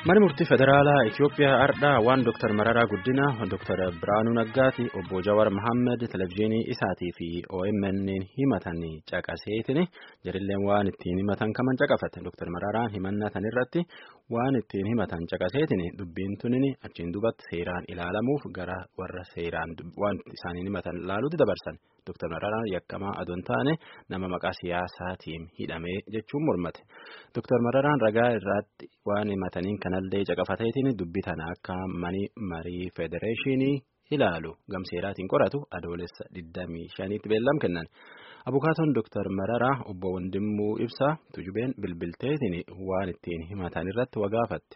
Mana murtii federaalaa Itoophiyaa Ardhaa waan Dr. Mararaa Guddinaa, Dr. Biraanuu Naggaati, obbo Jawar Mohaammed televezyiinii isaatii fi OMN himatan caqaseetiin jirilleen waan ittiin himatan kaman caqafate. Dr. Mararaan himannaa tan irratti waan ittiin himatan caqaseetiin dubbiin tunin achiin dubatti seeraan ilaalamuuf gara warra seeraan waan isaaniin himatan ilaaluutti dabarsan. Dr. Mararaan yakkamaa adoon taane nama maqaa siyaasaatiin hidhamee jechuun mormate. Dr. Mararaan ragaa irratti waan himataniin kanallee caqafateetiin dubbii tana akka mani marii federeeshinii ilaalu gamseeraatiin qoratu adoolessa 25tti beellam kennan. Abukaatoon Dr. Mararaa obbo Wandimmuu Ibsaa tujubeen bilbilteetiin waan ittiin himatan irratti wagaafatte.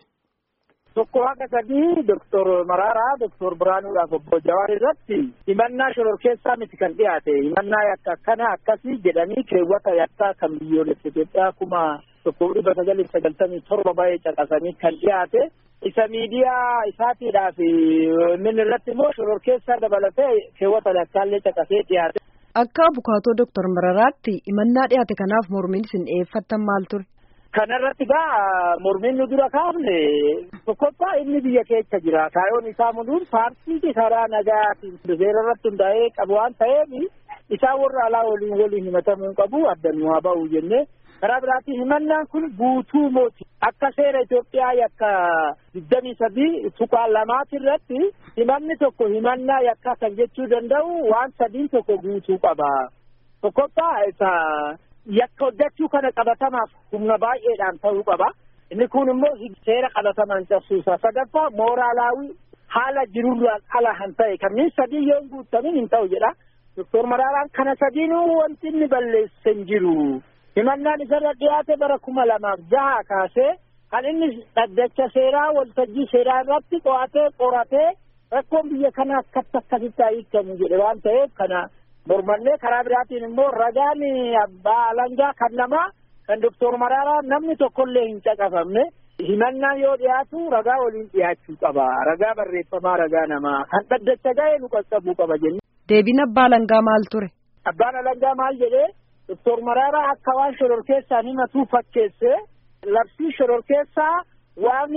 Tokko haqa sadii Doktor Mararaa Doktor Biraanuudhaaf obbo Jawaar irratti himannaa shororkeessaa miti kan dhiyaate himannaa yakka akkana akkasii jedhanii keewwata yakkaa kan biyyoolessa Itoophiyaa kuma tokko dhibba sagalii sagaltamii torba baay'ee caqasanii kan dhiyaate isa miidiyaa isaatiidhaaf min irratti immoo shororkeessaa dabalatee keewwata yakkaallee caqasee dhiyaate. Akka abukaatoo Doktor Mararaatti himannaa dhiyaate kanaaf mormiin isin dhiyeeffattan maal ture? Kanarratti gaa mormiin nu dura kaafne tokkoffaa inni biyya keessa jira. Kaayoon isaa muduun paartii karaa nagaatiin seera irratti hundaa'ee qabu waan ta'eef isaa warra alaa waliin waliin himatamuu qabu addan nu haa ba'u jennee karaa biraatiin himannaan kun guutuu mooti. Akka seera Itoophiyaa yakka digdamii sadii tuqaa lamaati irratti himanni tokko himannaa yakkaa kan jechuu danda'u waan sadiin tokko guutuu qaba. Tokkoffaa isa yakka hojjechuu kana qabatamaaf humna baay'eedhaan ta'uu qaba. Inni kun immoo seera qabatamaan cabsuusa. Sadaffaa mooraalaawii haala jirurraan ala kan ta'e kanneen sadii yoo hin guutamin hin ta'u jedha. Doktor Maraaraan kana sadiinuu wanti inni balleesse hin jiru. Himannaan isarra dhiyaate bara kuma lamaaf jaha kaasee kan inni dhaddacha seeraa waltajjii seeraa irratti qo'atee qoratee rakkoon biyya kana akkatti akkasitti hiikamu jedhe waan ta'eef kana mormannee karaa biraatiin immoo ragaan abbaa alangaa kan namaa kan doktor Maraaraa namni tokkollee hin caqafamne himannaan yoo dhiyaatu ragaa waliin dhiyaachuu qaba ragaa barreeffamaa ragaa namaa kan dhaddacha ga'e nu qaqqabuu qaba jenne. Deebiin abbaa alangaa maal ture? Abbaan alangaa maal jedhee doktor Maraaraa akka waan shororkeessaan himatuu fakkeesse labsii shororkeessaa waan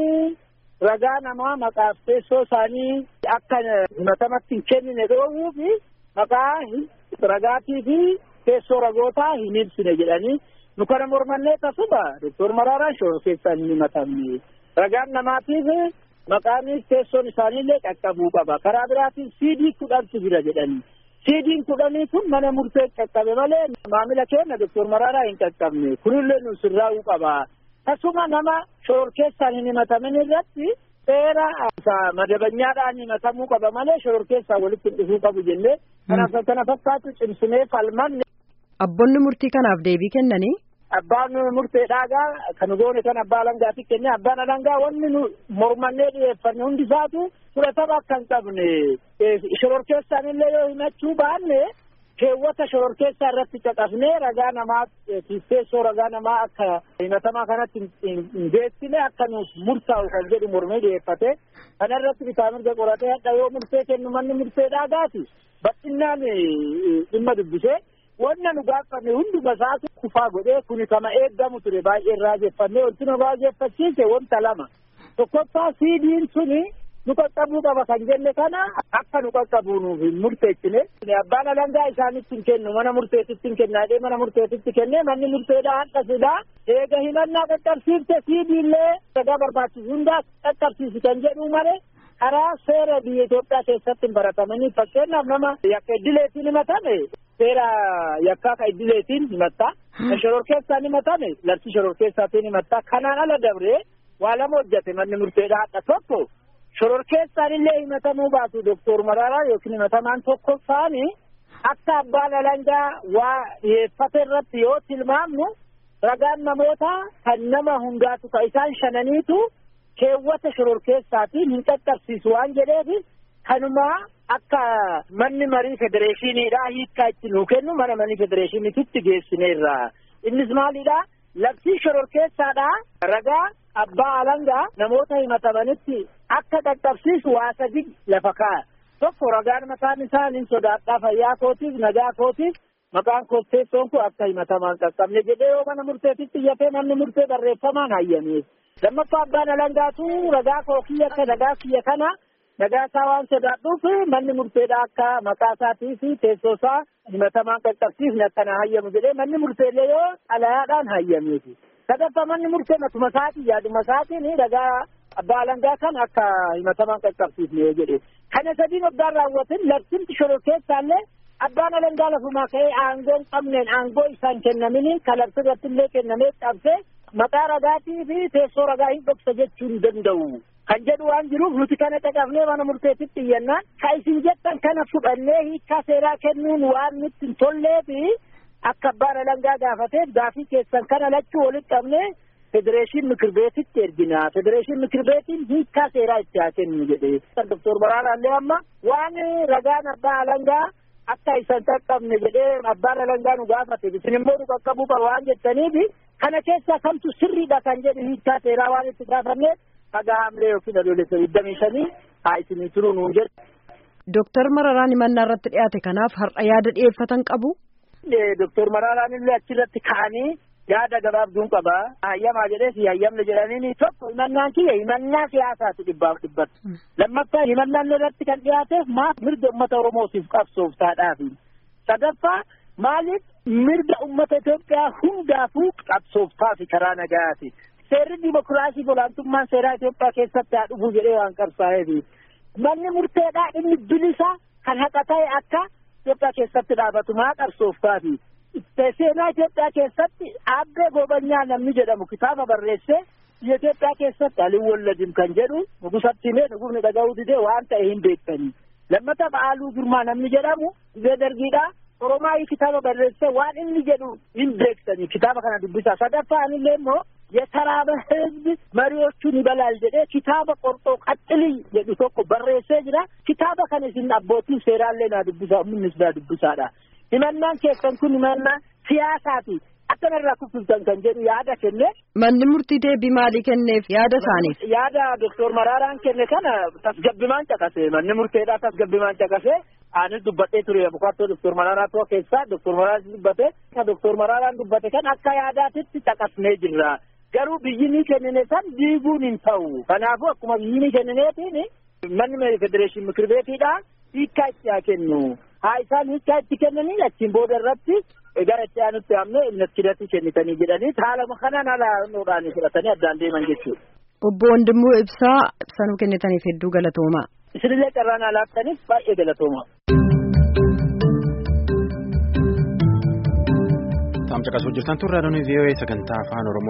ragaa namaa maqaaf teessoo isaanii akka himatamatti hin kennine dhoowwuu fi maqaa ragaatii fi teessoo ragootaa hin ibsine jedhanii nu kana mormannee tasuma doktor Maraaraan shororkeessaan hin himatamne ragaan namaatiif maqaanis teessoon isaaniillee qaqqabuu qaba karaa biraatiin siidii kudhantu jira jedhanii siidiin kudhanii kun mana murtee qaqqabe malee maamila keenya doktor Maraaraa hin qaqqabne kunillee nu sirraa'uu qaba tasuma nama shororkeessaan hin himatamin irratti seera madabanyaadhaan himatamuu qaba malee shororkeessaan walitti dhufuu qabu jennee kanaaf kana fakkaatu cimsinee falmanne. Abboonni murtii kanaaf deebii kennanii. Abbaan murteedhaagaa kan goone kan abbaa alangaatti kenne abbaan alangaa wanni nu mormannee dhiyeeffanne hundi isaatu fudhatama akka hin qabne shororkeessaan illee yoo himachuu baanne keewwata shororkeessaa irratti caqasnee ragaa namaa teessoo ragaa namaa akka himatamaa kanatti hin geessine akka nuuf murtaa'u kan jedhu mormee dhiyeeffate kana irratti bitaa mirga qoratee hadha yoo murtee kennu manni murteedhaagaati bal'inaan dhimma dubbisee wanna nu gaafanne hunduma isaatu kufaa godhee kuni kama eeggamu ture baay'ee raajeffannee wanti nu raajeffachiise wanta lama tokkoffaa siidiin suni nu qaqqabuu qaba kan jenne kana akka nu qaqqabuu nuuf hin murteessine abbaan alangaa isaanitti hin kennu mana murteetitti hin kennaadhee mana murteetitti kennee manni murteedhaa hadha sidaa eega himannaa qaqqabsiifte siidiillee ragaa barbaachisu hundaa qaqqabsiisi kan jedhu malee karaa seera biyya Itoophiyaa keessatti hin baratamanii fakkeenyaaf nama yakka iddileetiin himatame seera yakkaa ka iddileetiin himatta kan shororkeessaan himatame labsii shororkeessaatiin himatta kanaan ala dabree waa lama hojjate manni murteedhaa hadha tokko shororkeessaan illee himatamuu baatu doktor Maraaraa yookiin himatamaan tokkoffaani akka abbaan alangaa waa dhiyeeffate irratti yoo tilmaamnu ragaan namoota kan nama hundaatu ka isaan shananiitu keewwata shororkeessaatiin hin qaqqabsiisu waan jedheef kanumaa akka manni marii federeeshiniidha hiikkaa itti nuu kennu mana marii federeeshiniititti geessineerra innis maalidha labsii shororkeessaadha ragaa abbaa alangaa namoota himatamanitti akka qaqqabsiisu waa sadi lafa kaa'a tokko ragaan mataan isaa nin sodaadhaa fayyaa kootiif nagaa kootiif maqaan kotteessoon kun akka himatamaan qaqqabne jedhee yoo mana murteetitti iyyatee manni murtee barreeffamaan hayyameef lammaffaa abbaan alangaatu ragaa koo kiyya akka ragaa kiyya kana ragaa isaa waan sodaadhuuf manni murteedha akka maqaa isaatii fi teessoo isaa himatamaan qaqqabsiifne akkana hayyamu jedhee manni murteellee yoo xalayaadhaan hayyameeti. sadaffaa manni murtee matuma isaatii yaaduma isaatiin ragaa abbaa alangaa kan akka himatamaan qaqqabsiifne jedhe. Kana sadiin waggaan raawwatin labsimti shororkeessaallee abbaan alangaa lafumaa ka'ee aangoo hin qabneen aangoo isaan kennamini kan labsi irratti illee kennamee cabsee maqaa ragaatii fi teessoo ragaa hin dhoksa jechuu hin danda'u. Kan jedhu waan jiruuf nuti kana caqafnee mana murteetitti iyyannaan ka isin jettan kana fudhannee hiikkaa seeraa kennuun waan nutti hin tollee fi akka abbaan alangaa gaafateef gaafii keessan kana lachuu walitti qabnee federeeshin mikir beetitti ergina federeeshin mikir beetiin hiikkaa seeraa itti haa kennu jedhe doktor Baraaraallee amma waan ragaan abbaa alangaa akka isan qaqqabne jedhee abbaan alangaa nu gaafate isin immoo nu qaqqabuu qaba waan jettaniif kana keessaa kamtu sirriidha kan jedhu hiikkaa seeraa waan itti gaafanneef dhagaa hamlee yookiin adoolessa digdamii shanii haa isinii turuu nuun jedhu. Dooktar Mararaan himannaa irratti dhiyaate kanaaf har'a yaada dhiyeeffatan qabu. Doktor Maraaraan illee achirratti ka'anii yaada gabaabduun qaba. Hayyamaa jedhee si hayyamne jedhanii tokko himannaan kiyya himannaa siyaasaati dhibbaaf dhibbatu. Lammaffaa himannaan irratti kan dhiyaateef maaf mirga uummata Oromootiif qabsooftaadhaafi. Sadaffaa maaliif mirga uummata Itoophiyaa hundaafuu qabsooftaafi karaa nagayaati. Seerri dimokiraasii olaantummaan seeraa Itoophiyaa keessatti haa dhufu jedhee waan qabsaa'eefi. Manni murteedhaa inni bilisa kan haqa ta'e akka Itoophiyaa keessatti dhaabatu maa qabsooftaafi. Seenaa Itoophiyaa keessatti aabbee gobanyaa namni jedhamu kitaaba barreessee biyya Itoophiyaa keessatti Aliin Walladim kan jedhu nugusatti himee nugusni dhaga'uu didee waan ta'e hin beektanii. Lammata Ba'aaluu Girmaa namni jedhamu biyya dargiidhaa Oromaayii kitaaba barreessee waan inni jedhu hin beektanii kitaaba kana dubbisaa. Sadaffaan illee immoo የተራበ ህዝብ መሪዎቹን ይበላል ጀዴ ኪታበ ቆርጦ ቀጥል jedhu tokko barreessee jira kitaaba kana isin abbootiin seeraallee naa dubbisaa ummannis naa dubbisaadha himannaan keessan kun himannaa siyaasaati akkanarraa kuffiftan kan jedhu yaada kenne. Manni murtii deebii maalii kenneef yaada isaaniif? Yaada Doktor Maraaraan kenne kana tasgabbimaan caqase manni murteedhaa tasgabbimaan caqase anis dubbadhee ture bukaatoo Doktor Maraaraa tokko keessaa Doktor Maraaraan dubbate kan Doktor Maraaraan dubbate kan akka yaadaatitti caqasnee jirra. Garuu biyyi ni kennine san diiguun hin ta'u. Kanaafuu akkuma biyyi ni kennineetiin manni federeeshin mikir beetiidha hiikkaa itti haa kennu. Haa isaan hiikkaa itti kennanii achiin booda irratti gara itti aanutti amne natti kennitanii jedhanii haala kanaan haala nuudhaan fudhatanii addaan deeman jechuudha. Obbo Wandimmoo Ibsaa ibsanuu kennitaniif hedduu galatoomaa. Isinillee carraan alaattaniif baay'ee galatoomaa. Taam caqasuu jirtan turre adoonii vii'oo'ee sagantaa afaan Oromoo.